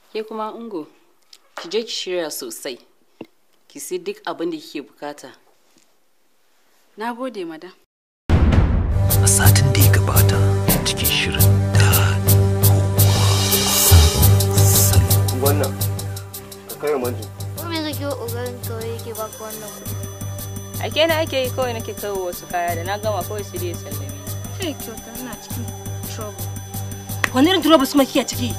ke kuma ungo ki je ki shirya sosai ki sai duk abin da kike bukata na gode madam a satin da ya gabata cikin shirin da wannan ka kai manji Ko me kake ƙoƙarin kawai yake baka wannan kuɗi? a ke na ake yi kawai nake kawo wasu kaya da na gama kawai su dai sallame Kai kyauta ina cikin trouble. Wani irin trouble kuma kike ciki?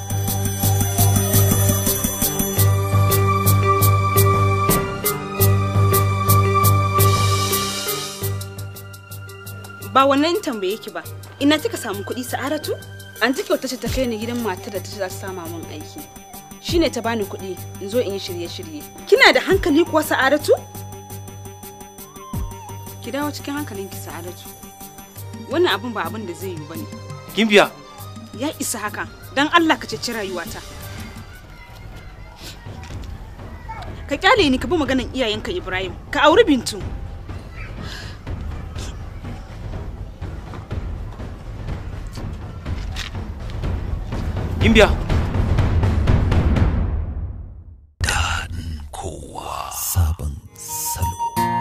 Ba wannan tambaye ki ba. Ina kika samu kuɗi sa'aratu? An ta kyauta ce ta kai ni gidan matar da ta ce za ta sama min aiki. Shine ta bani kuɗi in zo in yi shirye-shirye. Kina da hankali kuwa sa'aratu? Ki dawo cikin hankalinki sa'aratu. wannan abun ba abin da zai yi bane gimbiya ya isa haka dan Allah ka ceci rayuwata ka kyale ni ka bi maganan iyayenka Ibrahim ka auri Bintu gimbiya daɗin kowa sabon salo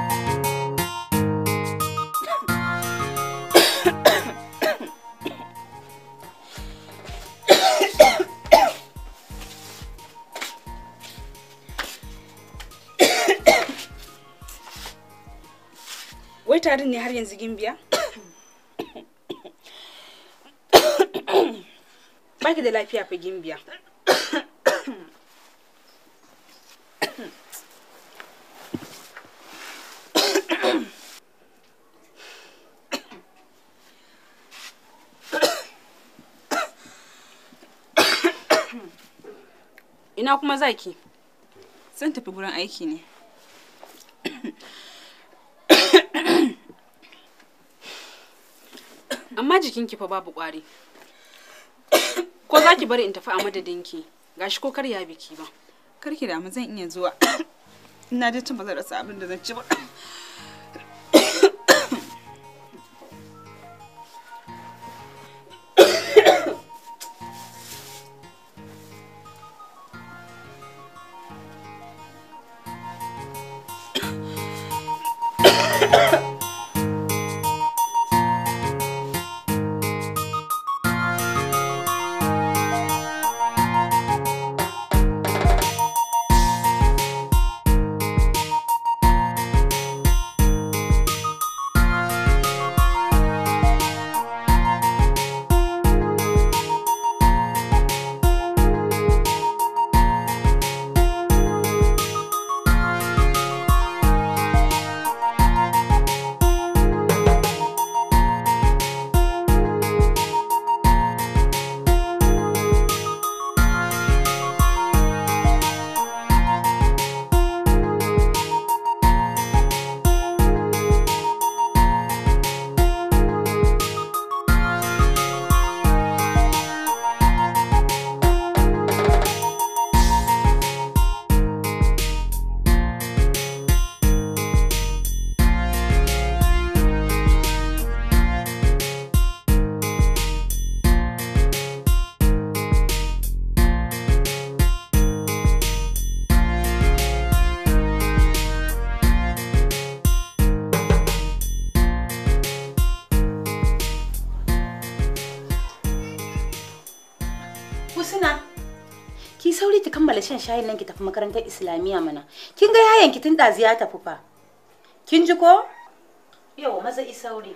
wai tarin ne har yanzu gimbiya baki da lafiya fa gimbiya ina kuma zaki zan tafi gurin aiki ne amma jikinki fa babu ƙwari ko za ki bari in tafi a madadinki gashi ko karya biki ba karki da zan iya zuwa ina je cin ba zan rasa abin da zan ci ba Husna, ki sauri ki kammala shan shayin nan ki tafi makarantar Islamiyya mana. Kin ga yayan ki tun ɗazu ya tafi fa. Kin ji ko? Yau maza i sauri.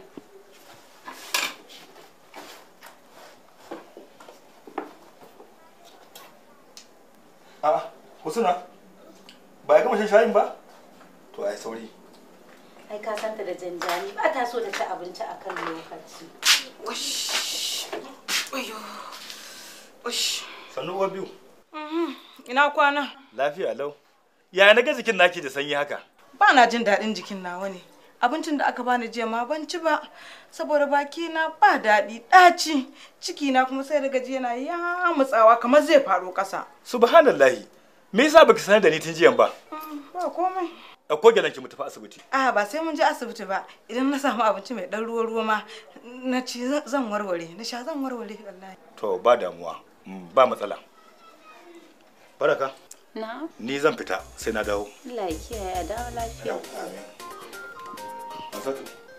A'a, Husna, ba ya gama shan shayin ba? To ai sauri. Ai ka santa da janjani ba ta so ta ci abinci a kan lokaci. Ush. Oyo. Ush. Sannu uwar biyu. Ina kwana? Lafiya lau. Yaya na ga jikin naki da sanyi haka? Ba na jin daɗin jikin nawa ne. Abincin da aka bani jiya ma ban ci ba saboda baki na ba daɗi ɗaci ciki na kuma sai daga jiya na ya mutsawa kamar zai faɗo ƙasa. Subhanallahi. Me yasa baki sanar da ni tun jiyan ba? Ba komai. Ɗauko gyalan ki mu tafi asibiti. A ba sai mun je asibiti ba idan na samu abinci mai ɗan ruwa ruwa ma na ci zan warware na sha zan warware wallahi. To ba damuwa. Mm, Ba matsala. baraka na ni zan fita sai na dawo Allah ya kiyaye a dawo lafiya amin Hansatu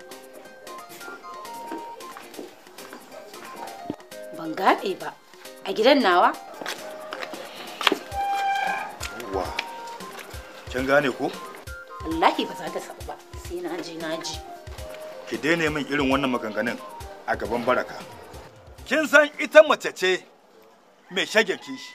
ban gaɗe ba a gidan nawa wa kin gane ko wallahi ba za ta sabu ba sai na je na ji ki daina min irin wannan maganganun a gaban baraka kin san ita mace ce mai shagen kishi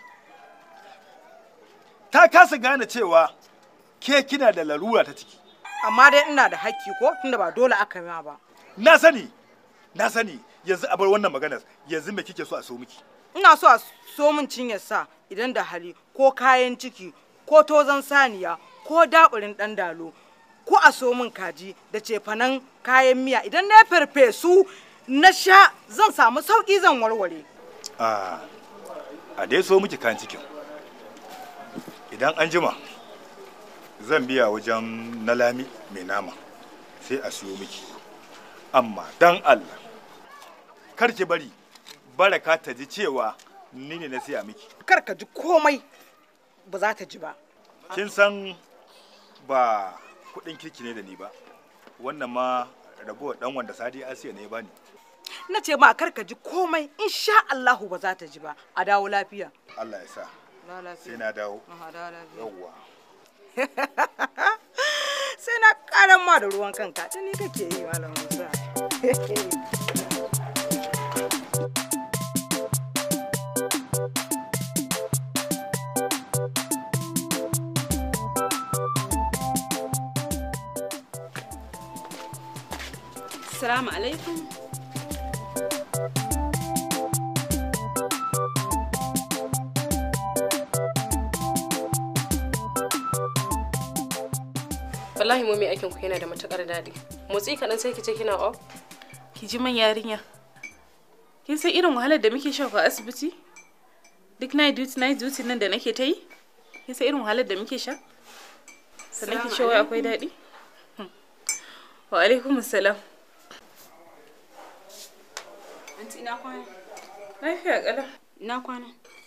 ta kasa gane cewa ke kina da larura ta ciki amma dai ina da hakki ko tunda ba dole aka ma ba na sani na sani yanzu a bar wannan maganar yanzu me kike so a so miki ina so a so min cinyar sa idan da hali ko kayan ciki ko tozan saniya ko daɓurin ɗan dalo ko a so min kaji da cefanen kayan miya idan na farfesu na sha zan samu sauƙi zan warware a a dai so miki kan cikin idan an jima zan biya wajen na lami mai nama sai a siyo miki amma dan Allah kar ki bari baraka ta ji cewa ni ne na siya miki kar ka ji komai ba za ta ji ba kin san ba kudin kirki ne da ni ba wannan ma ragowar dan wanda sadi asiya ne ya bani na ce ma kar ka ji komai insha Allahu ba za ta ji ba a dawo lafiya Allah ya sa dawo lafiya sai na dawo Aha, dawo lafiya. yawwa sai na karan ma da ruwan kanka ta ni kake yi malam Musa Assalamu alaikum. wallahi mu mai aikin ku yana da matukar daɗi motsi kaɗan sai ki ce kina off ki ji man yarinya kin san irin wahalar da muke sha a asibiti duk night duty night duty nan da nake ta yi kin san irin wahalar da muke sha sannan ki ce wai akwai daɗi Hmm. wa alaikum salam Anti ina kwana? lafiya kala Ina kwana?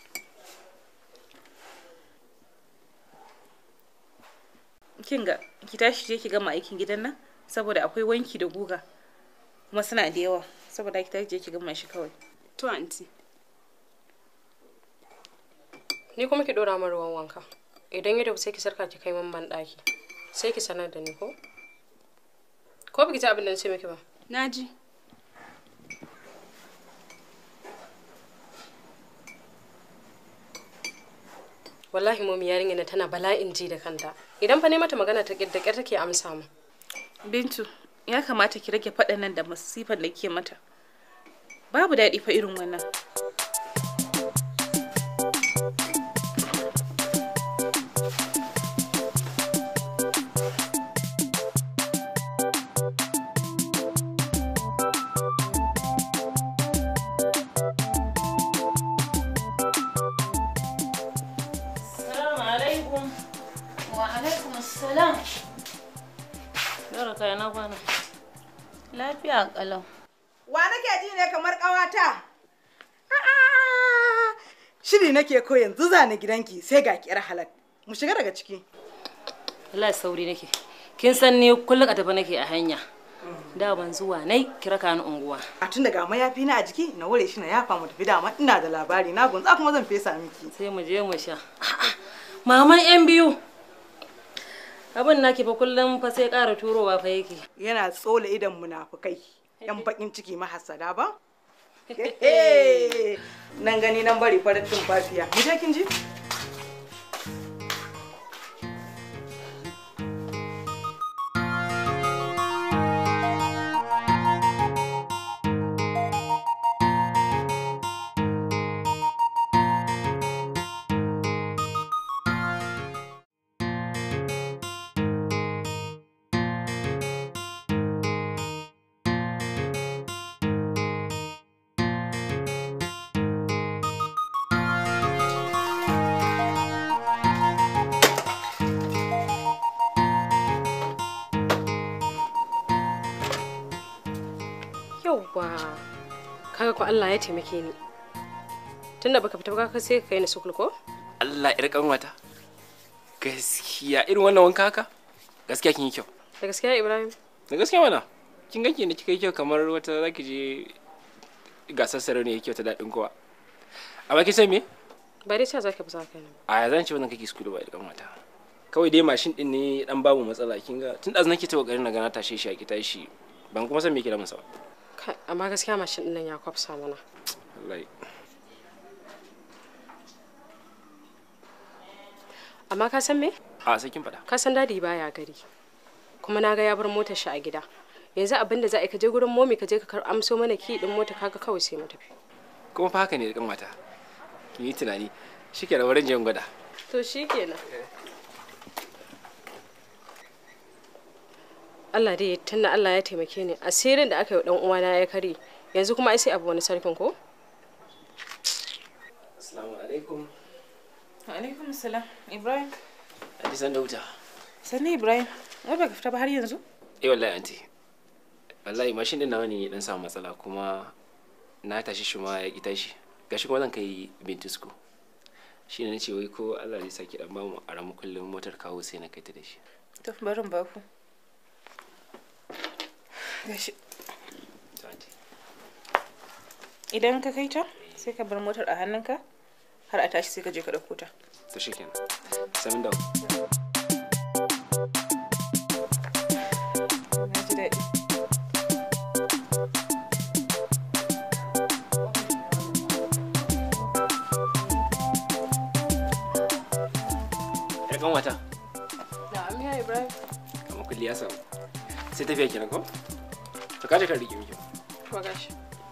kin ga ki tashi je ki gama aikin gidan nan saboda akwai wanki da guga kuma suna da yawa saboda ki tashi je ki gama shi kawai To anti. ni kuma ki dora min ruwan wanka idan ya dafu sai ki sarka ki kai min ban ɗaki sai ki sanar da ni ko ko biki ji abin da na ce miki ba Naji. wallahi momi yarinya na tana bala'in ji da kanta idan fa ne mata magana ta da ƙyar take amsa mu bintu ya kamata ki rage faɗan nan da masifan da ke mata babu daɗi fa irin wannan Salamu alaikum. wa alaikum assalam Yara kaya na kwana. lafiya kalau wa nake ji ne kamar ƙawata A'a, shiri nake ko yanzu zani gidanki sai ga kiyar halak mu shiga daga ciki wallahi sauri nake kin san ni kullum a tafi nake a hanya da ban zuwa nai kira ka ni unguwa a tun daga mayafi na a jiki na wure shi na yafa mu tafi dama ina da labari na gunza kuma zan fesa miki sai mu je mu sha maman yan biyu abin naki fa kullum fa sai ƙara turowa fa yake yana tsola idan munafukai yan bakin ciki mahasada ba nan gani nan bari farin tumfafiya mu je kin ji yauwa kaga ko Allah ya taimake ni tunda baka fita ba ka sai ka kai ni sukul ko Allah ƴar kanwata gaskiya irin wannan wanka haka gaskiya kin yi kyau da gaskiya ibrahim da gaskiya mana kin ganki ne kika yi kyau kamar wata zaki je gasar sarauniya kyau ta daɗin kowa amma kin san me ba dai cewa zaka fi sa kai a ya zan ce wannan kake school ba ƴar kanwata kawai dai mashin din ne dan babu matsala kin ga tun ɗazu nake ta kokarin na gana tashe shi a ki tashi ban kuma san me ke da masa ba Kai, amma gaskiya mashin din nan ya kwafsa mana wallahi amma ka san me a sai kin faɗa ka san dadi baya gari kuma na ga ya bar motar shi a gida yanzu abin da za a yi ka je gurin momi ka je ka kar amso mana ki din mota kaga kawai sai mu tafi kuma fa haka ne da kanwata kin yi tunani shike da wurin jan gwada to shikenan Allah dai tunda Allah ya taimake ni asirin da aka yi wa dan uwana ya kare yanzu kuma ai sai abu wani sarkin ko assalamu alaikum alaikum salam ibrahim Adi san da wuta sanni ibrahim wai baka fita ba har yanzu eh wallahi anti wallahi mashin din nawa ne dan samu matsala kuma na tashi shi ma ya ki tashi gashi kuma zan kai bintisku shi ne nace wai ko Allah zai saki dan bamu a ramu kullum motar kawo sai na kai ta da shi to barin ba ku gashi idan ka kai ta sai ka bar motar a hannunka har a tashi sai ka je ka ɗauko ta to shikenan samin da na ji daɗi yar kan wata na'am ya Ibrahim kamar kulli ya samu sai tafiya kenan ko to kaje kan rike miki to gashi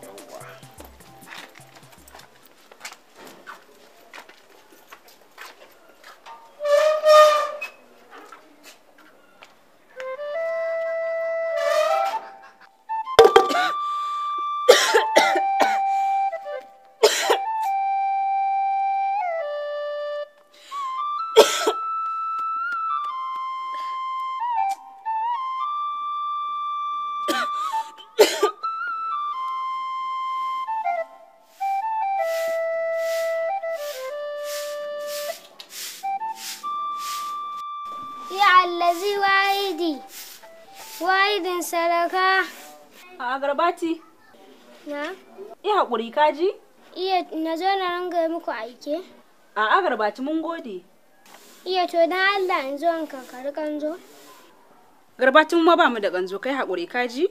Ya allazi wahidi. Wahidin sadaka. A garbati. Na? Iya haƙuri kaji? Iya na zo na ranga muku aike. A garbati mun gode. Iya to dan Allah in zo in kankari kanzo. Garbatin ma ba mu da ganzo kai haƙuri kaji?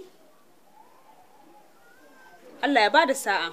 Allah ya bada sa'a.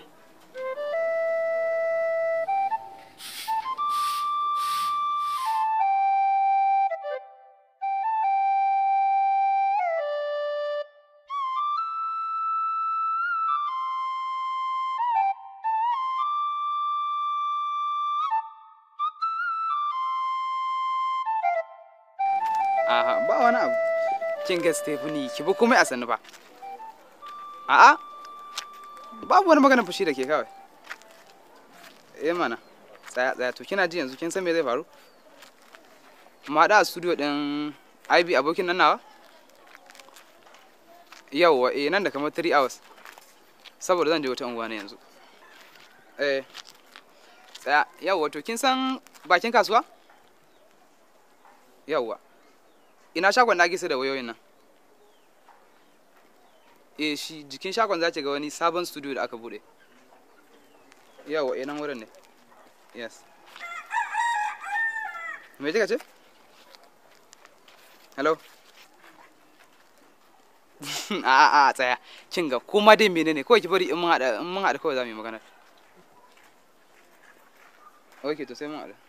Aha, ba wani abu. Kin ga Stephanie, ki bi komai a sannu ba. A'a, babu wani magana fushi da ke kawai. Eh mana, tsaya tsaya to kina ji yanzu kin san me zai faru? Mu haɗu a studio ɗin IB abokin nan nawa? Yawwa, eh nan da kamar 3 hours. Saboda zan je wata unguwa ne yanzu. Eh, tsaya, yawwa to kin san bakin kasuwa? Yawwa. ina shagon da sai da wayoyin nan eh shi jikin shagon za ki ga wani sabon studio da aka bude yawa eh nan wurin ne yes me kika ce hello a a tsaya kin ga kuma dai menene kawai ki bari in mun hada in mun hada kawai za mu yi magana okay to sai mun hada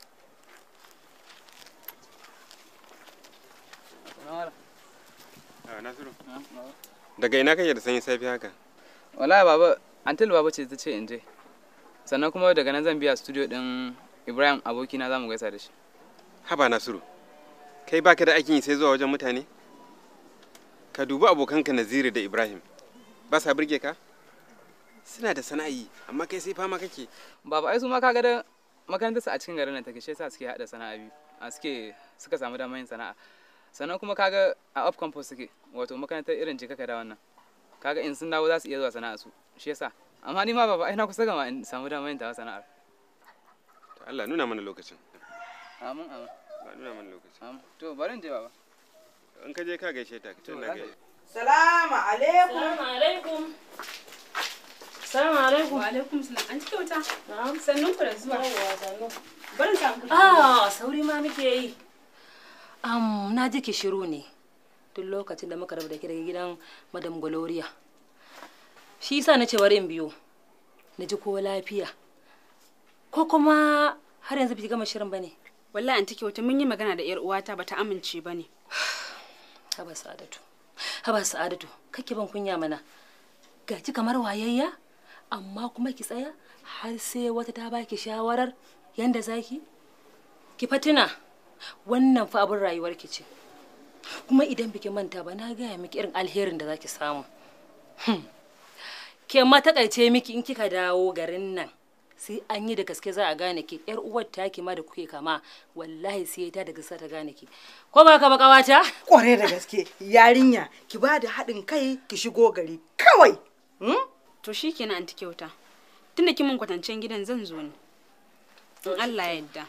Nasiru. Daga ina kake da sanyin safi haka? Wallahi baba, Antil baba ce ta ce in je. Sannan kuma daga nan zan biya studio din Ibrahim abokina za mu gaisa da shi. Haba Nasiru. Kai baka da aikin yi sai zuwa wajen mutane? Ka dubi abokanka Naziru da Ibrahim. Ba sa burge ka? Suna da sana'i, amma kai sai fama kake. Baba ai su ma kaga da makarantar su a cikin garin nan take shi yasa suke hada sana'a biyu. A suke suka samu damar yin sana'a. sannan kuma kaga a off campus suke wato makarantar irin jika ka da wannan kaga in sun dawo za su iya zuwa sana'a su shi yasa amma ni ma baba ai na kusa gama in samu damar yin tawa sana'ar To Allah nuna mana lokacin amin amin ba nuna mana lokacin amin to bari in je baba in ka je ka gaishe ta ka ce na gaishe Salamu alaikum. Salamu alaikum. Salamu alaikum. Wa alaikum salam. An ci kyauta? Na'am. Sannun ku da zuwa. Yawwa sannu. Barin sa ku. Ah, sauri ma muke yi. Am, na ji ki shiru ne. Duk lokacin da muka rabu da ki daga gidan Madam Gloria. Shi yasa na ce bari in biyo. Na ji ko lafiya. Ko kuma har yanzu bai gama shirin bane. Wallahi anti kyauta mun yi magana da yar uwata bata amince bane. Haba Sa'adatu. Haba Sa'adatu, kake ban kunya mana. Gaji kamar wayayya, amma kuma ki tsaya har sai wata ta baki shawarar yanda zaki? Ki fatina, wannan fa abin rayuwar ki ce. Kuma idan biki manta ba na gaya miki irin alherin da zaki samu. Hmm. Ke ma takaice miki in kika dawo garin nan. sai an yi da gaske za a gane ki yar uwar taki ma da kuke kama wallahi sai ta da gaske ta gane ki ko ba ka ba kawata Kware da gaske yarinya ki ba da haɗin kai ki shigo gari kawai. To shikenan anti kyauta. Tunda kin mun kwatancen gidan zan zo ne. In Allah ya yarda.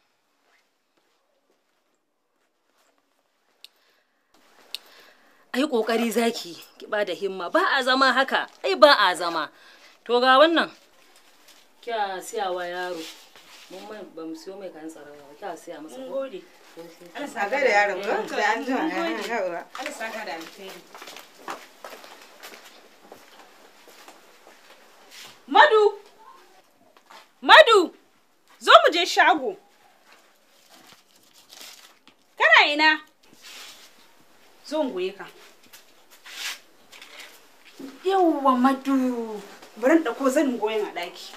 ai kokari zaki ki ba da himma ba a zama haka ai ba a zama to ga wannan kya siya wa yaro mun mai ba mu siyo mai kan tsara ba kya siya masa Mun gode. Allah sa da yaron ka da an jima. Allah saka da alheri. Madu! Madu! Zo mu je shago. Kana ina? Zo mu goye ka. Yawwa Madu! Bari in ɗauko zanin goyon a ɗaki.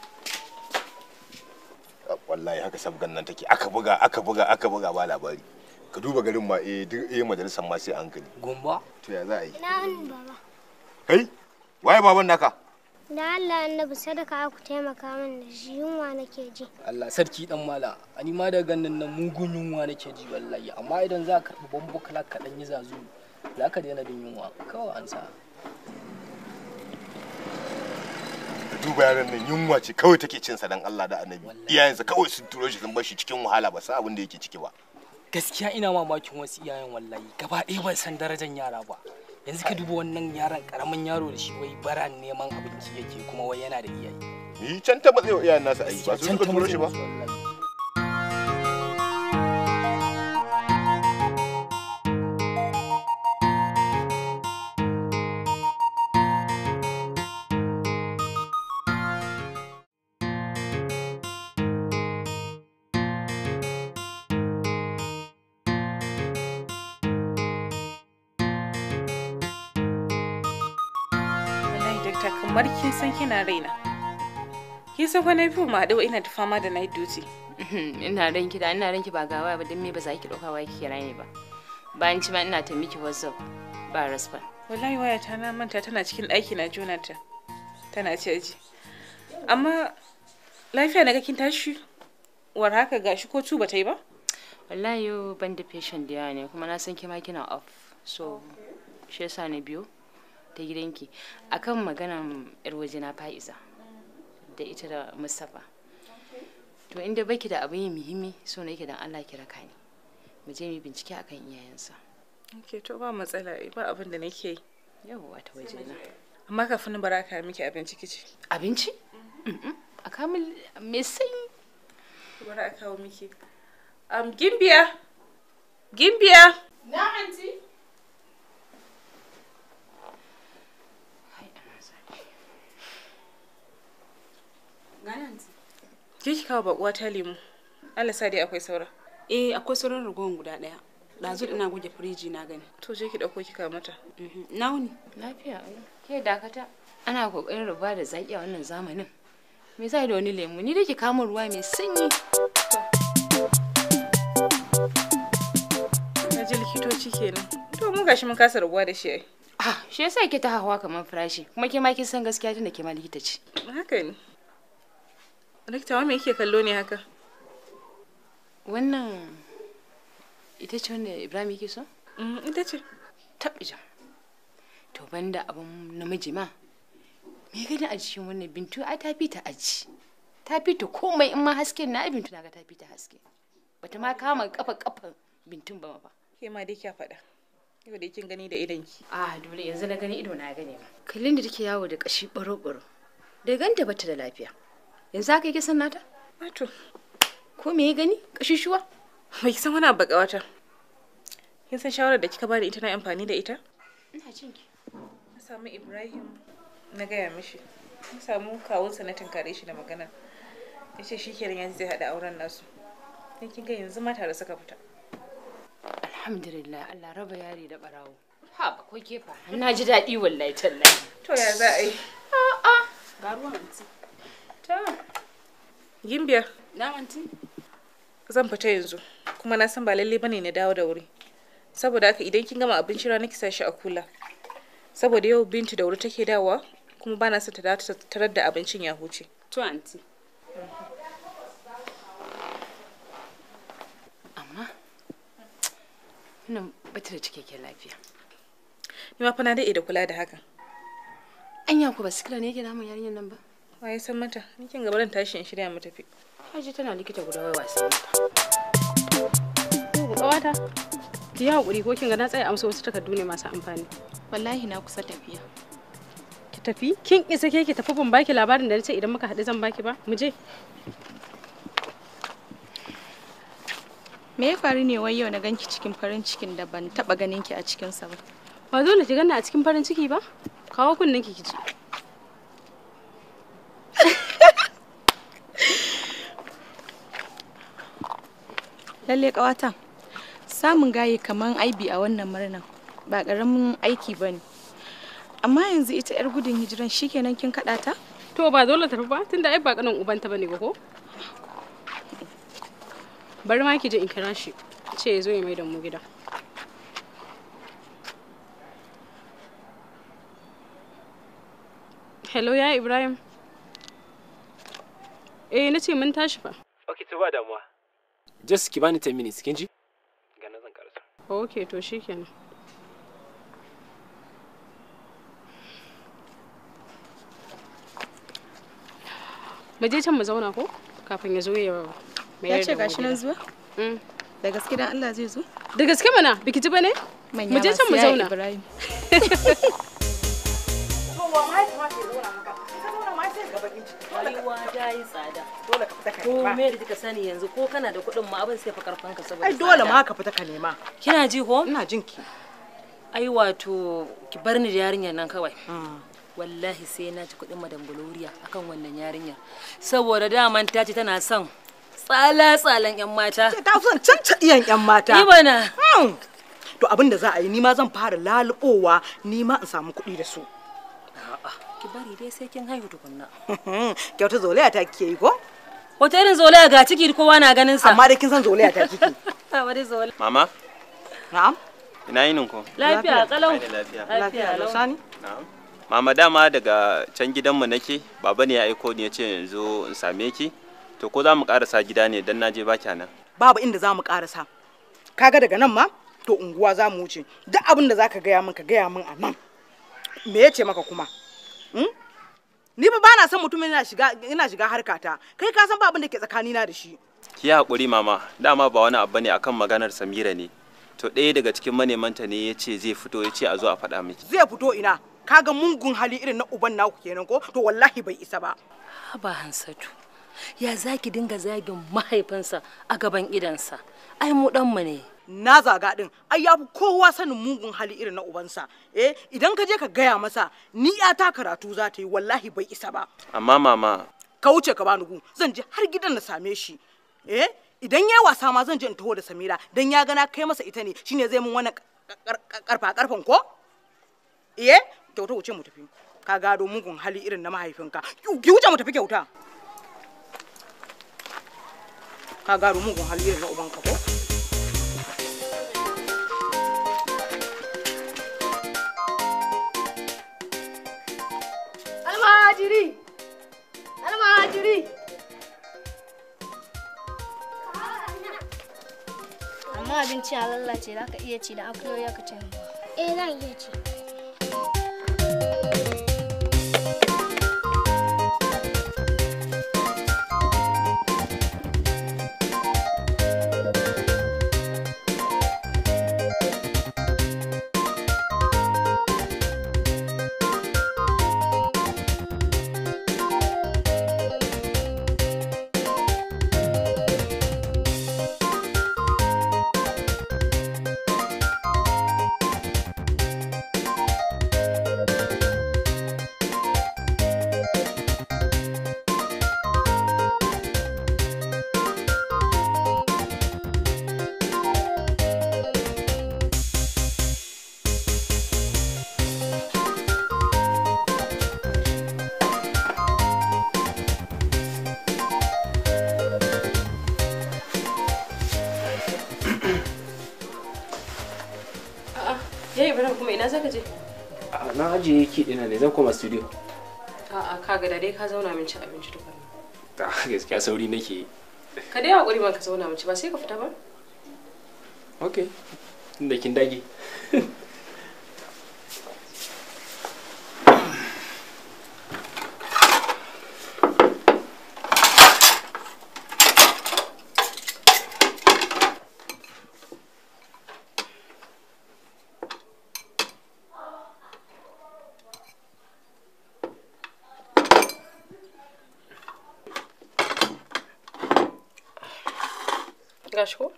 wallahi haka sabgan nan take aka buga aka buga aka buga ba labari ka duba garin ma eh duk eh majalisar ma sai hankali gumba to ya za a yi Na wani baba. kai waye baban naka Da Allah annabi sadaka aku taimaka min da shi yunwa nake ji. Allah sarki dan mala ani ma da ganin nan mugun yunwa nake ji wallahi amma idan za ka karbi bambu kala ka dan yi zazu za ka daina jin yunwa kawai an sa ka duba yaran nan yunwa ce kawai take cin sa dan Allah da annabi iyayensa kawai sun turo shi sun bar shi cikin wahala ba san abin da yake ciki ba gaskiya ina mamakin wasu iyayen wallahi gaba ɗaya ban san darajar yara ba yanzu ka duba wannan yaron karamin yaro da shi wai bara neman abinci yake kuma wai yana da iyaye ni can ta matsayi wa iyayen nasa ayi ba su suka turo shi ba wallahi dakta kamar kin san kina raina kin san kwana biyu ma haɗu ina ta fama da night duty ina ranki da ina ranki ba gawa ba don me ba za ki ɗauka wa ki kira ni ba bayan ci ma ina ta miki whatsapp ba response wallahi waya ta na manta tana cikin ɗaki na jonata tana caji amma lafiya na ga kin tashi war haka gashi ko tuba ta yi ba wallahi yau ban da patient da yawa ne kuma na san kima kina off so shi yasa na biyo ta gidanki akan maganan yar waje na fa'iza da ita da mustapha to inda baki da abin yin muhimmi so nake dan Allah ki raka ni mu je mu bincike akan iyayensa ok to ba matsala ba abin da nake yi yawwa ta waje na amma kafin na baraka miki abinci kici abinci a kamil mai sanyi bari a kawo miki um, gimbiya gimbiya Na anti? Gani anti. je ki kawo bakuwa ta lemu Allah sa dai akwai saura Eh akwai sauran ragowar guda ɗaya. Ɗazu ina goge firiji na gani. to je ki dauko ki kawo mata Na wuni. lafiya ai. ke dakata ana kokarin ruba da zaki a wannan zamanin me zai da wani lemu ni da ke kama ruwa mai sanyi na ji likitoci kenan to mu gashi mun kasa rabuwa da shi ai ah shi yasa ke ta hawa kamar farashi kuma ke ma kin san gaskiya tunda ke ma likita ce haka ne likita wa me yake kallo ne haka wannan ita ce wanda ibrahim yake so ita ce taɓija to banda abin namiji ma me gani a cikin wannan bintu ai ta fi ta aji ta fita komai in ma hasken na bintu na ga ta fita haske bata ma kama kafa kafan bintun ba ba ke ma dai kya faɗa yau dai kin gani da idanki a dole yanzu na gani ido na gane ma kallin da take yawo da kashi baro baro da ganta bata da lafiya yanzu haka yake san nata wato ko me ya gani kashi shuwa bai san wani abu wata kin san shawarar da kika bada ita na amfani da ita ina jin ki na samu ibrahim na gaya mishi na samu kawunsa na tunkare shi da magana ya ce shi kenan yanzu zai haɗa auren nasu dan kin ga yanzu ma tare suka fita alhamdulillah Allah raba yari da barawo ha ba ko kefa na ji daɗi wallahi tallahi to ya za a yi a'a ga ruwan anti ta gimbiya na anti zan fita yanzu kuma na san ba lalle bane na dawo da wuri saboda haka idan kin gama abinci rana ki sa shi a kula saboda yau bintu da wuri take dawowa kuma ba na son ta dawo ta tarar da abincin ya huce to anti amma wannan bata da cikakken lafiya ni ma fa na daɗe da kula da hakan anya ku ba sikila ne yake damun yarinyar nan ba wa ya san mata ni kin gaba dan tashi in shirya mu tafi Haji tana likita guda wai wasan mata Ƙawata, ki yi haƙuri ko kin ga na tsaya amsa wasu takardu ne masu amfani. Wallahi na kusa tafiya. Ki tafi? Kin isa ke ki tafi ban baki labarin da na ce idan muka haɗu zan baki ba? Mu je. Me ya faru ne wai yau na ganki cikin farin cikin da ban taba ganin ki a cikinsa ba? Ba dole ki ganna a cikin farin ciki ba? Kawo kunnen ki ji. Lalle ƙawata, samun gaye kaman aibi a wannan murnan ba ƙaramin aiki ba ne. Amma yanzu ita 'yar gudun hijiran shikenan kin kaɗa ta? To ba dole tafi ba tunda ai ba kanin ubanta bane ba ko? Bari ma ki je in kira shi. Ce ya zo ya mai da mu gida. Hello ya Ibrahim. Eh na ce mun tashi fa. Ok, to ba damuwa. Just ki bani 10 minutes, kin ji? Ga nan zan karasa. Ok to shikenan. Mu je can mu zauna ko? Kafin ya zo ya Ya ce gashi nan zuwa? Da gaske dan Allah zai zo? Da gaske mana, biki ji bane? Mu je can mu zauna. Ibrahim. Rayuwa ta yi tsada. Ko me da kika sani yanzu ko kana da kuɗin ma abin sai fa karfan ka saboda ai dole ma ka fita ka nema Kina ji ko? ina jin ki Ai wato ki bar ni da yarinyar nan kawai. Wallahi sai na ci kuɗin madam Gloria akan wannan yarinyar. Saboda daman ta ce tana son tsala-tsalan 'yan mata. ta son cancaɗiyan 'yan mata Ni bana. to abin da za a yi ni ma zan fara lalubowa ni ma in samu kuɗi da su Ki bari dai sai kin haihu tukunna. kyauta zolaya ta kike yi ko Wata irin zolaya ga ciki kowa na ganin sa. amma dai kin san zolaya ta kike Wani zolaya. Mama, na'am ina yinin ku? Lafiya kalau. Ai da lafiya. Lafiya lau. sani Na'am. Mama dama daga can gidanmu nake, baba ne ya aiko ni ya ce yanzu in same ki. To ko za mu karasa gida ne dan naje ba nan. babu inda za mu karasa kaga daga nan ma to unguwa za mu wuce duk abin da za ka gaya min ka gaya min a nan me ya ce maka kuma Hmm? ni fa bana son mutum yana shiga yana shiga harkata kai ka san ba abin da ke tsakanina da shi Ki yi haƙuri mama, dama ba wani abu ne akan maganar Samira ne. To ɗaya daga cikin manemanta ne ya ce zai fito ya ce a zo a faɗa miki. zai fito ina kaga mungun hali irin na uban naku kenan ko to wallahi bai isa ba Haba Hansatu. Ya zaki dinga zagin mahaifinsa a gaban idansa. Ai mu ɗanmu ne. na zaga din ai ya fi kowa sanin mugun hali irin na ubansa eh idan ka je ka gaya masa ni ta karatu za ta yi wallahi bai isa ba Amma mama, ka wuce ka bani gu zan je har gidan na same shi eh idan yayi wasa ma zan je in taho da Samira dan ya gana kai masa ita ne shine zai mun wannan karfa karfan ko eh kyauta wuce mu tafi ka gado mugun hali irin na mahaifinka ki wuce mu tafi kyauta ka gado mugun hali irin na ubanka ko Almajiri! Almajiri! Amma abinci ya lallace za ka iya ci da akuyoyi ka ce Eh zan iya ci. Yayi Ibrahim kuma ina zaka je? A, na ajiye ki dina ne zan koma studio A'a ka ga da dai ka zauna min ci abinci tukuna. ta gaskiya sauri nake yi Ka dai hakuri man ka zauna min ci ba sai ka fita ba? okay tunda kin dage Gashi ko?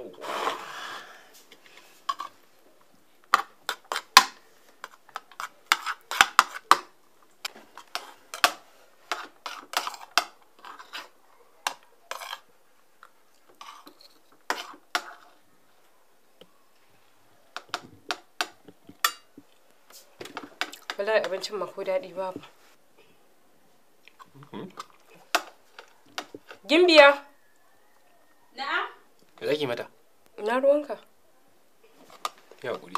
Wallahi abincin ma ko daɗi babu. Gimbiya. Na'am. me zaki mata Na ruwanka. ya hakuri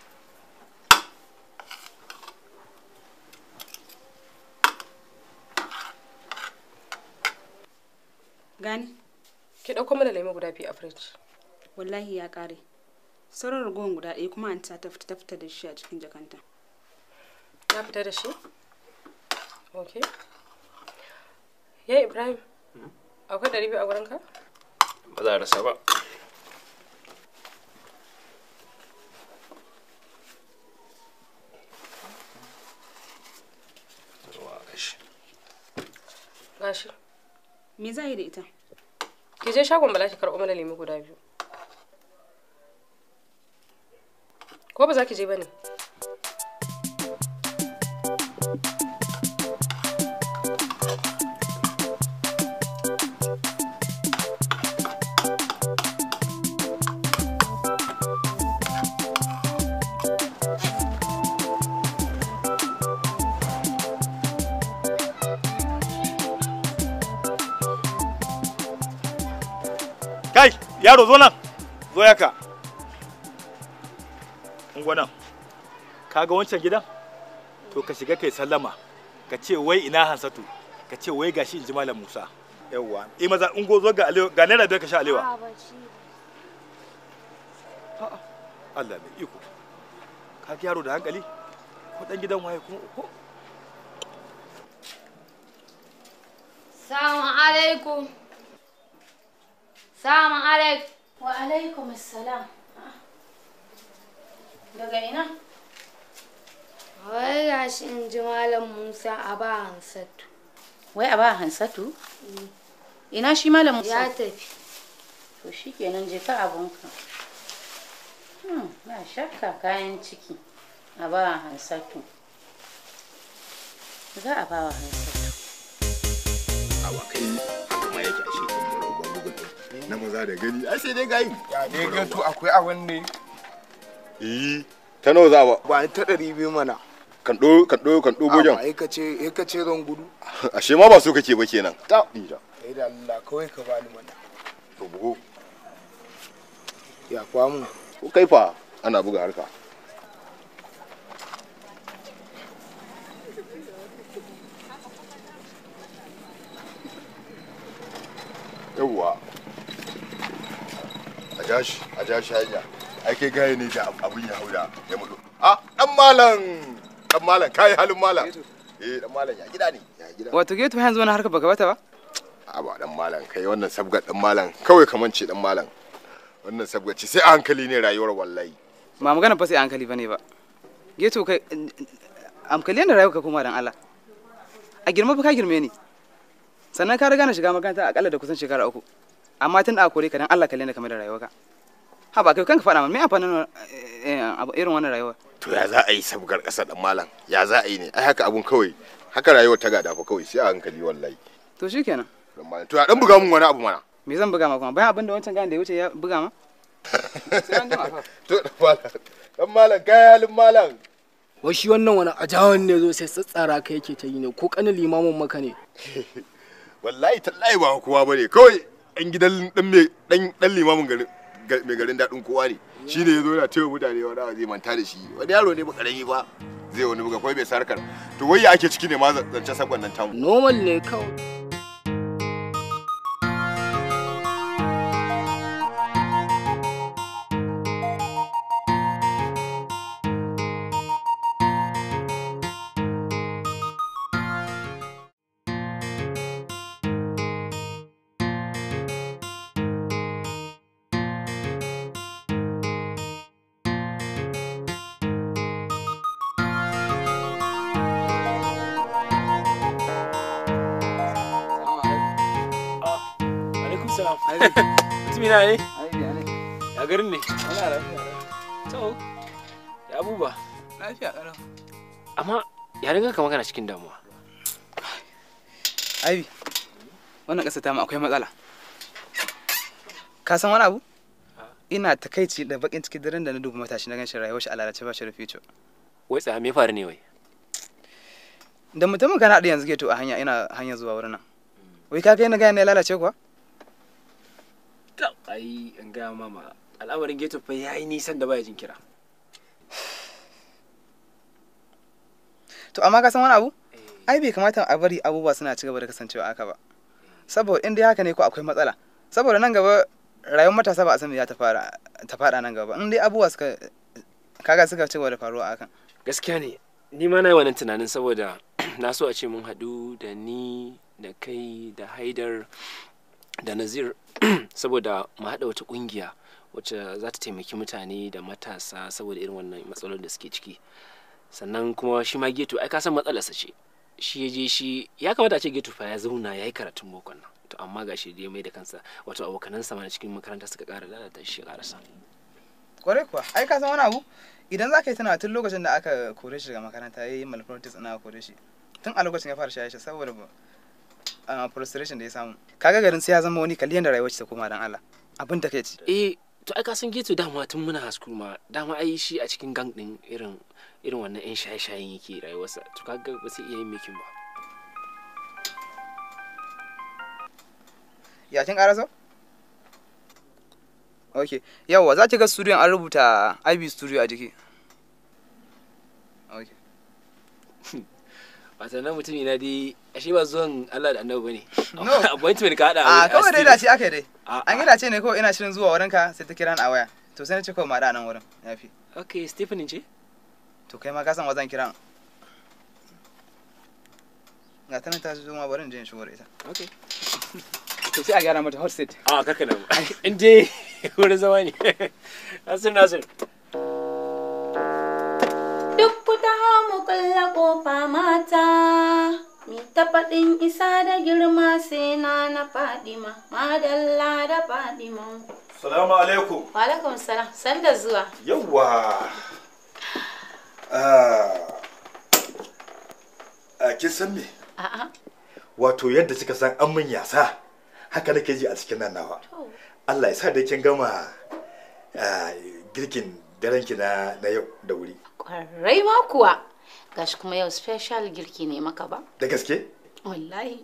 Gani? Ki ɗauko mana lemu guda biyu a firij. Wallahi ya ƙare. Sauran ragowar guda ɗaya kuma an ta fita ta fita da shi a cikin jakanta. Ya fita da shi? Ok. Ya Ibrahim, akwai ɗari biyu a wurinka? ba za a rasa ba Ruwa gashi. Gashi. Me za a yi da ita? Ki je shagon Bala ki karɓo mana lemu guda biyu. Ko ba za ki je ba ne? kai yaro zo nan zo yaka ungo nan kaga wancan gidan to ka shiga kai sallama ka ce wai ina hansatu ka ce wai gashi in ji malam musa yawwa eh maza ungo zo ga alewa ga naira biyar ka sha alewa Allah mai iko ka ga yaro da hankali ko dan gidan waye kuma ko Salamu alaikum. Salamu alaikum. Wa alaikum assalam. Daga ina? Wai gashi in ji Malam Musa a ba Hansatu. Wai a ba Hansatu? Ina shi Malam Musa? Ya tafi. To shi kenan je ka abunka. Hmm, ba shakka kayan ciki. A ba Hansatu. Za a ba wa Hansatu. awa kai kuma yake ashe na maza da gani ai sai dai gayi ya dai gato akwai abin ne eh ta nawa za ba ba ta ɗari biyu mana kan do kan do kan do gojan ai ka ce ai ka ce zan gudu ashe ma ba so kake ba kenan ta dija ai da Allah kawai ka bani mana to bugo ya kwamu ko kai fa ana buga harka yawwa a jashi a jashi hanya ai kai gaye ne da abin ya hauda ya mutu a dan malam dan malam kai halin malam eh dan malam ya gida ne ya gida wato geto yanzu wani harka baka bata ba a ba dan malam kai wannan sabgar dan malam kawai kaman ce dan malam wannan sabgar ce sai a hankali ne rayuwar wallahi ba magana fa sai a hankali bane ba geto kai amkali ne rayuwa ka kuma dan Allah a girma fa ka girme ni sannan ka riga na shiga makaranta akalla da kusan shekara uku amma tun da aka kore ka dan Allah kalle ne kamar da rayuwarka ha ba kai kanka faɗa min me amfanin abu irin wannan rayuwa to ya za a yi sabgar ƙasa dan malam ya za a yi ne ai haka abun kawai haka rayuwar ta gada fa kawai sai a hankali wallahi to shikenan dan malam to ya dan buga mun wani abu mana me zan buga ma kuma bayan abin da wancan gane da ya wuce ya buga ma sai an gama fa to dan malam dan malam kai halin malam wai shi wannan wani ajawan ne zo sai tsatsara ka yake ta yi ne ko kanin limamin maka ne wallahi tallahi ba kowa bane kawai ɗan gidan ɗan me ɗan ɗan limamin garin ga- mai garin daɗin kowa ne shi ne ya zo yana taiwa mutane wani abu zai manta da shi wani yaro ne ba karami ba zai wani buga kawai mai sarkar to wai ya ake ciki ne ma zance sakon nan tamu normal ne kawai alaikum salam mutumi na ne ya garin ne to ya abubuwa lafiya ƙalau amma ya dinga kama kana cikin damuwa Aibi, wannan ƙasa ta mu akwai matsala. Ka san wani abu? Ina takaici da bakin ciki daren da na duba matashi na ganshi rayuwar shi a lalace ba shi da future. wai tsaya me ya faru ne wai Da mutumin kana da yanzu ke to a hanya ina hanya zuwa wurin nan. Wai ka kai na gaya ne ya lalace kuwa? ai an gaya mama al'amarin geto fa yayi nisan da baya jin kira To amma ka san wani abu? Ai bai kamata a bari abubuwa suna ci gaba da kasancewa haka ba. Saboda in dai haka ne ko akwai matsala. Saboda nan gaba rayuwar matasa ba a san me za ta fara ta fada nan gaba. In dai abubuwa suka kaga suka ci gaba da faruwa a hakan. gaskiya ne ni ma na yi wannan tunanin saboda na so a ce mun haɗu da ni da kai da haidar da nazir saboda mu haɗa wata ƙungiya wacce za ta taimaki mutane da matasa saboda irin wannan matsalolin da suke ciki sannan kuma shi ma geto ai ka san matsalarsa ce shi ya je shi ya kamata a ce geto fa ya zauna ya yi karatun bokon nan to amma ga shi da ya mai da kansa wato abokanansa ma na cikin makaranta suka ƙara lalata shi ya ƙarasa Kwarai kuwa, ai ka san wani abu? Idan za ka yi tuna tun lokacin da aka kore shi daga makaranta ya yi malpractice ina kore shi. Tun a lokacin ya fara shaye shi saboda uh, frustration da ya samu. Kaga garin sai ya zama wani kaliyan da rayuwar ta koma dan Allah. Abin da kai ci. eh to ai ka san geto dama tun muna hasku ma dama ai shi a cikin gang din irin irin wannan yan shaye-shayen yake rayuwarsa to kaga ba sai iya yin mekin ba Ya kin ƙaraso? Ok, yawwa za ki ga studio an rubuta IB studio a jiki. Ok. wata nan mutum ina dai ashe ba zuwan Allah da annabi bane No. appointment ka hada A kawai dai dace aka yi dai. A- An yi dace ne kawai ina shirin zuwa wurinka sai ta kira ni a waya. To sai na ce kawai ma da nan wurin. Yafi. okay Stephen ce To kai ma ka san wa zan kira. Ga ta nan ta zo ma bari in je in shigo da ita. okay To sai a gyara mata hot seat. a karka nan in dai wurin zama ne Nasir Nasir Duk ku taho mu kulla kofa mata, mi ta faɗin isa da girma sai na na Fadima, madalla da Fadima. Salamu alaikum. Wa alaikum salam, san da zuwa. Yawwa. Ah, ah, kin san me? A'a, Wato yadda kika san an min yasa, haka nake ji a cikin nan nawa. Allah ya sa da kin gama ah, girkin darenki na na yau da wuri. ƙwarai ma kuwa. Gashi kuma yau special girki ne maka ba? Da gaske? Wallahi.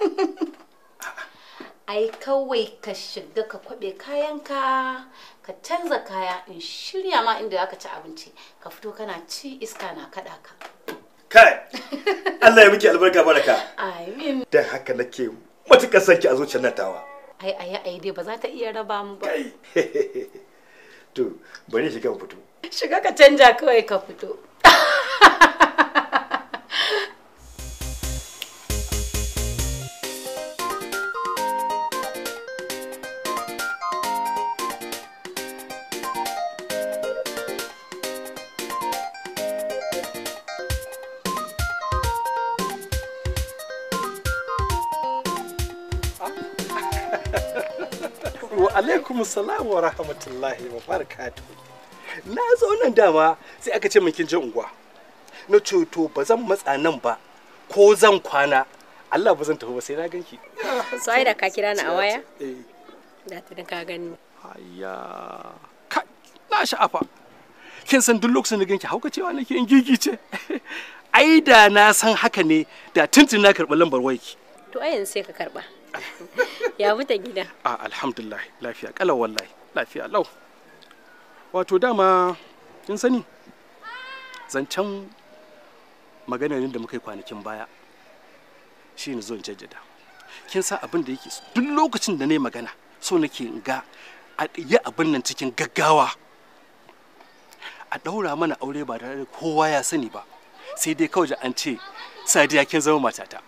Ai kawai ka shiga ka kwaɓe kayanka, ka canza kaya in shirya ma inda zaka ci abinci, ka fito kana ci iska na kaɗa ka. Kai! Allah ya miki albarka baraka. Amin. Dan haka nake matuƙar son ki a zuciyar nan tawa. Ai ai ai dai ba za ta iya raba mu ba. To, bari shiga mu fito. Shiga ka canja kawai ka fito. wa alaikum salam wa rahmatullahi wa barakatuh na zo nan dama sai aka ce min kin je unguwa na ce to ba zan matsa nan ba ko zan kwana Allah ba zan tafi ba sai na ganki so ai da ka kira ni a waya eh da ta ka gani ayya kai na sha'afa kin san duk lokacin da ganki hauka cewa nake in gigice ai da na san haka ne da tuntun na karɓi lambar wayki to ai yanzu sai ka karba ya muta gida a alhamdulillah lafiya kalau wallahi lafiya lau wato dama kin sani zancen maganar da muka yi kwanakin baya shi ne zon jaddada kin san abin da yake duk lokacin da na yi magana so nake in ga a yi abin nan cikin gaggawa a ɗaura mana aure ba tare da kowa ya sani ba sai dai kawai an ce sadiya kin zama matata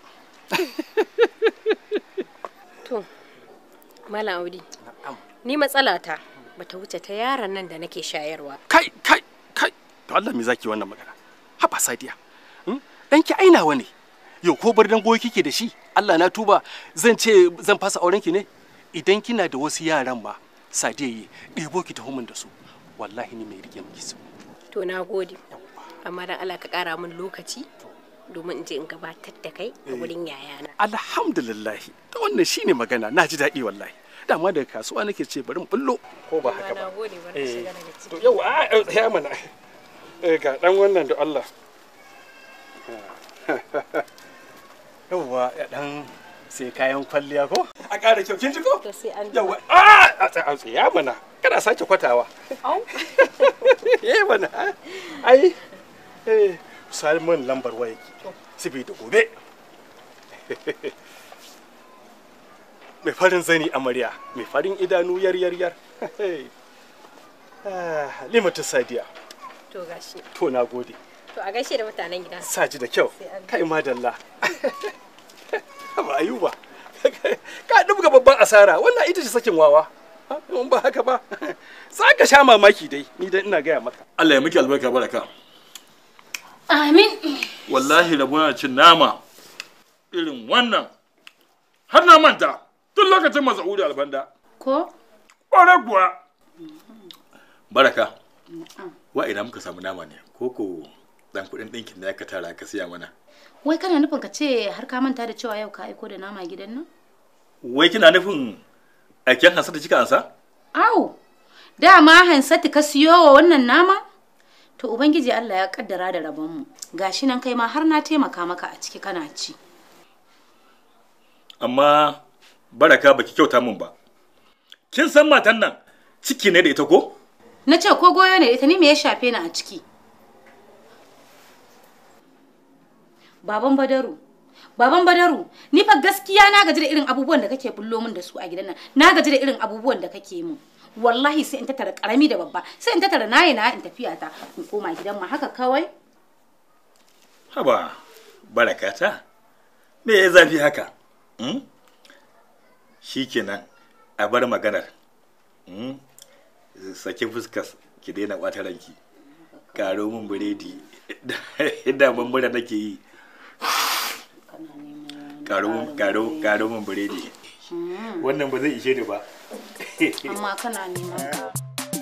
To, Malam Audi, ni matsalata bata wuce ta yaron nan da nake shayarwa. kai kai kai to Allah me zaki wannan magana haba sadiya hmm? danki ainawa ne yau ko bardan goyi kike da shi Allah na tuba zan ce zan fasa auren ki ne idan kina da wasu yaran ma sadiya yi ɗebo ki taho min da su wallahi ni mai rike miki su To, na gode. Amma dan Allah ka ƙara min lokaci domin in je in gabatar da kai a wurin yayana. alhamdulillah to wannan shine magana na ji daɗi wallahi dama daga kasuwa nake ce bari in bullo ko ba haka ba Na gode, bari ka Eh, shiga daga ciki. to yau a ya mana eh ga dan wannan da Allah yauwa ya dan sai kayan kwalliya ko a ƙara kyau kin ji ko To sai an yauwa a a tsaya mana kana sake kwatawa Au. eh mana ai eh salmon lambar waya ki saboda gobe mai farin zani amarya mai farin idanu yar yar yar Ah, limatu sadiya To gashi. to na gode To a gaishe da mutanen gida. saji da kyau kai madalla ba ayuba ka dubga babban asara wannan ita ce sakin wawa in ba haka ba za ka sha mamaki dai ni dan ina gaya maka Allah ya miki albarka baraka Amin. wallahi rabona cin nama irin wannan har na manta tun lokacin masaudi albanda Ko? ƙwarai kuwa baraka wa ina muka samu nama ne ko ko dan kuɗin ɗinkin da aka tara ka siya mana Wai kana nufin ka ce har ka manta da cewa yau ka aiko da nama gidan nan? wai kina nufin aiken hansa da kika ansa Au, dama Hansatu ka siyo wa wannan nama? To Ubangiji Allah ya kaddara da rabonmu. Gashi nan kai ma har na taimaka maka a ciki kana ci. amma baraka baki kyauta min ba kin san matan nan ciki ne da ita ko Na ce ko goyo ne ita ni me ya shafe ni a ciki? Baban Badaru, Baban Badaru, ni fa gaskiya na gaji da irin abubuwan da kake bullo min da su a gidan nan. Na gaji da irin abubuwan da kake min. Wallahi sai in tattara karami da babba, sai in tattara nayi na in tafiya ta in koma gidan mu haka kawai. haba baraka ta me ya zafi haka hmm? shikenan a bar maganar hmm? sake fuskas ki daina ɓata ranki karo min biredi da mura nake yi karo min karo karo min biredi wannan ba zai ishe ni ba Amma kana neman ka.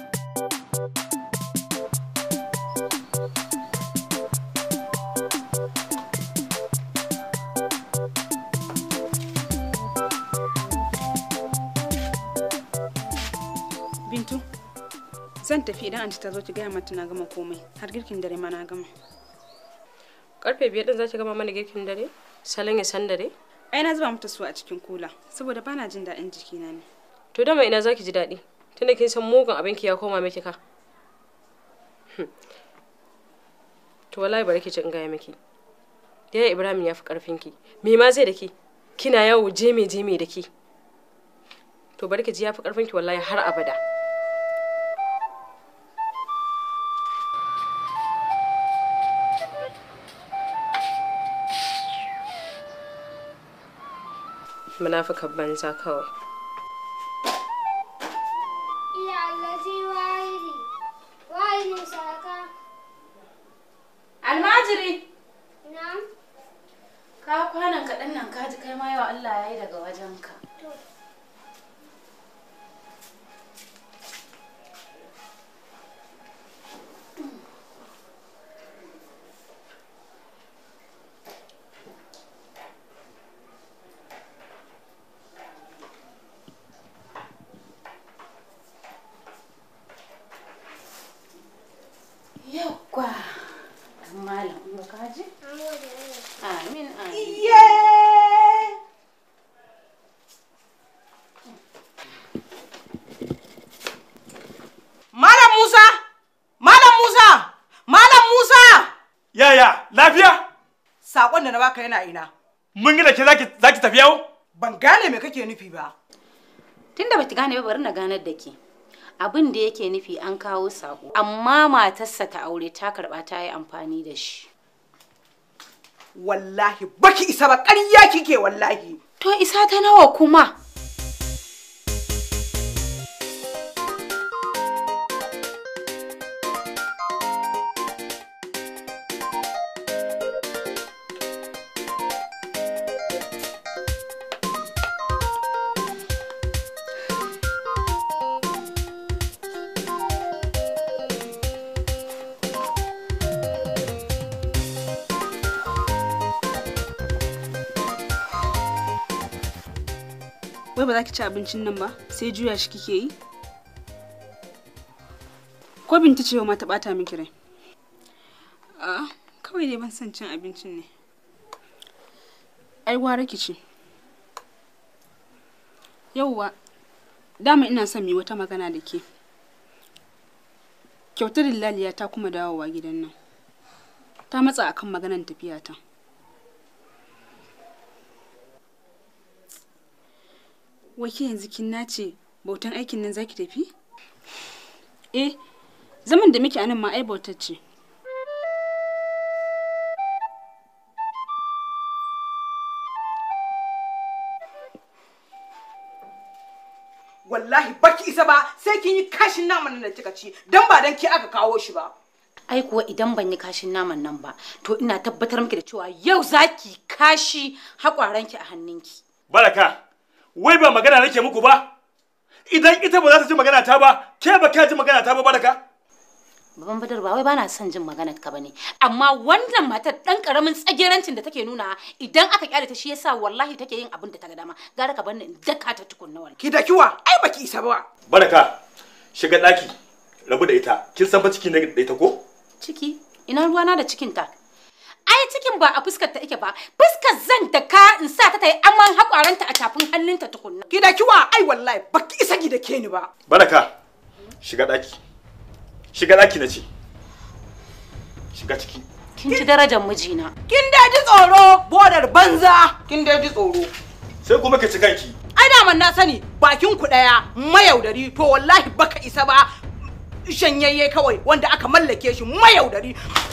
Bintu, zan tafi idan anti ta zo ki gaya mata na gama komai har girkin dare ma na gama. Karfe biyar din za ki gama mana girkin dare? Salon ya san dare? Ai na zuba mata su a cikin kula saboda bana jin daɗin jikina ne. To dama ina za ki ji daɗi? Tunda kin san mugun abinki ya koma miki ka. Hmm. To wallahi bari ki ci in gaya miki. Yaya Ibrahim ya fi ƙarfinki. Me ma zai da ki? Kina yawo jeme jeme da ki. To bari ki ji ya fi ƙarfinki wallahi har abada. Munafukan banza kawai. Iya allazi wahidi. Wahidin saka. Almajiri. Na'am. Ka kwanan kaɗan nan ka ji kai ma yau Allah ya yi daga wajenka. Yawwa. Dan malam, in ka ji? Amin, amin. Yaya, lafiya? Sakon da na baka yana ina. Mun yi da ke zaki zaki tafi yawo? Ban gane me kake nufi ba. Tunda baki gane ba bari na ganar da ke. Abin da yake nufi an kawo sako, amma matarsa ta aure ta karba ta yi amfani da shi. Wallahi baki isa ba ƙarya kike wallahi. To isa ta nawa kuma? Wai ba za ki ci abincin nan ba sai juya shi kike yi? Ko binta ce ma ta bata miki rai? A kawai dai ban son cin abincin ne. Ai gwara ki ci. Yauwa, dama ina son mu yi wata magana da ke. Kyautar Laliya ta kuma dawowa gidan nan. Ta matsa akan maganan tafiyata. Wake yanzu kin nace bautan aikin nan zaki tafi? Eh, zaman da muke anan ma ai bautar ce. Wallahi baki isa ba sai kin yi kashin naman nan da kika ci dan ba dan ki aka kawo shi ba. Ai kuwa idan ban yi kashin naman nan ba, to ina tabbatar miki da cewa yau zaki kashi haƙwaranki a hannunki. Baraka, wai ba magana nake muku ba? Idan ita ba za ta ji magana ta ba, ke ba ka ji magana ta ba baraka? Baban Badar ba wai bana son jin maganar ka bane, amma wannan matar dan karamin tsagerancin da take nuna idan aka kyale ta shi yasa wallahi take yin abin da ta ga dama. Gara ka bar ni in daka ta tukunna wallahi. Ki da kiwa, ai baki isa ba. Baraka, shiga ɗaki, rabu da ita. Kin san fa ciki ne da ita ko? Ciki, ina ruwana da cikinta. Ai cikin ba a fuskar ta yake ba, fuskar zan da ka in sa ta ta yi aman haƙwaranta a tafin hannunta tukunna. Ki da kiwa, ai wallahi baki isa ki da ke ni ba. Baraka, shiga ɗaki. Shiga ɗaki na ce. Shiga ciki. Kin ci darajar mijina. Kin dai ji tsoro, bodar banza, kin dai ji tsoro. Sai kuma ka ci kanki. Ai daman na sani bakin ku ɗaya mayaudari to wallahi baka isa ba shanyayye kawai wanda aka mallake shi mayaudari.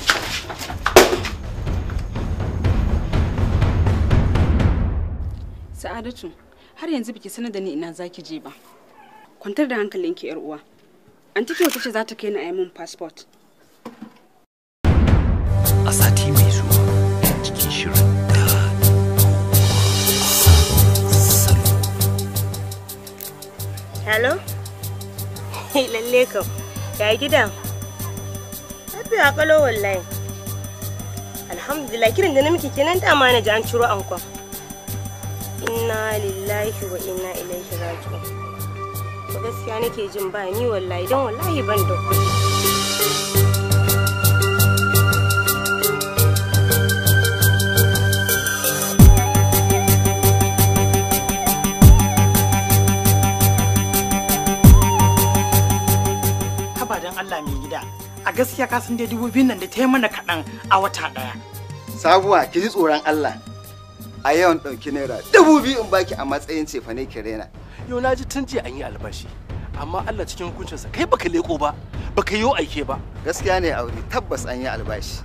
Sa'adatu, har yanzu biki sanar da ni ina zaki je ba. Kwantar da hankalinki yar uwa. Anti kyau tace za ta kai ni a yi min passport. A sati mai zuwa cikin shirin da Hello? Lalle kam. Ya gidan? Lafiya kalo wallahi. Alhamdulillah kiran da na miki kenan dama na ji an ciro ankon. Inna lillahi wa inna ilaihi raji'un. To gaskiya nake jin ba ni wallahi don wallahi ban da kuɗi. haba don Allah mai gida a gaskiya ka san dai dubu biyun nan da ta yi mana kaɗan a wata ɗaya. Sabuwa ki ji tsoron Allah. A yawan ɗauki naira dubu biyu in baki a matsayin cefane ki rena. Yau na ji tun jiya an yi albashi. Amma Allah cikin hukuncinsa kai baka leko ba, baka yi aike ba. Gaskiya ne aure tabbas an yi albashi.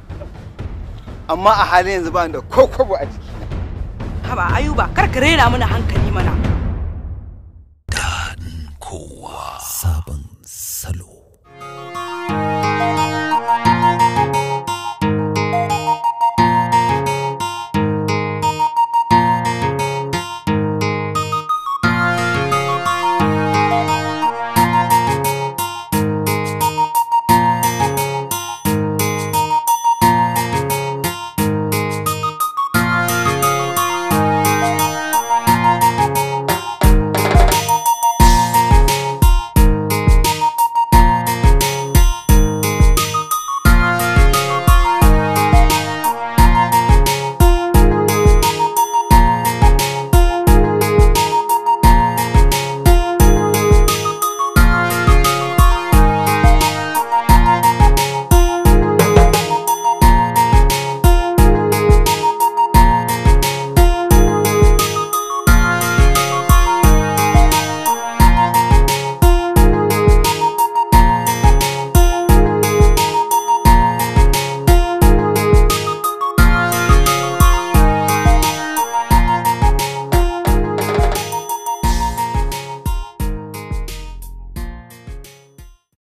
Amma a halin yanzu ba ni da ko kwabo a jikina. Haba Ayuba kar ka rena mana hankali mana.